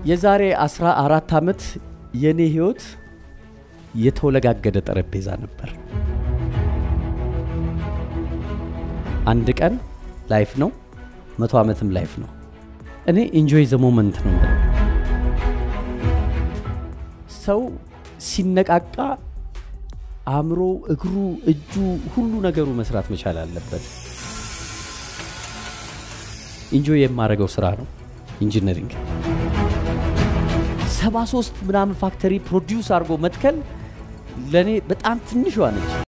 የዛሬ 14 ዓመት የኔ ህይወት የተወለጋገደ ጠረጴዛ ነበር። አንድ ቀን ላይፍ ነው፣ መቶ ዓመትም ላይፍ ነው። እኔ ኢንጆይ ዘ ሞመንት ነው። ሰው ሲነቃቃ አእምሮ፣ እግሩ፣ እጁ፣ ሁሉ ነገሩ መስራት መቻል አለበት። ኢንጆይ የማደርገው ስራ ነው ኢንጂነሪንግ። 73 ምናምን ፋክተሪ ፕሮዲውስ አድርጎ መትከል ለእኔ በጣም ትንሿ ነች።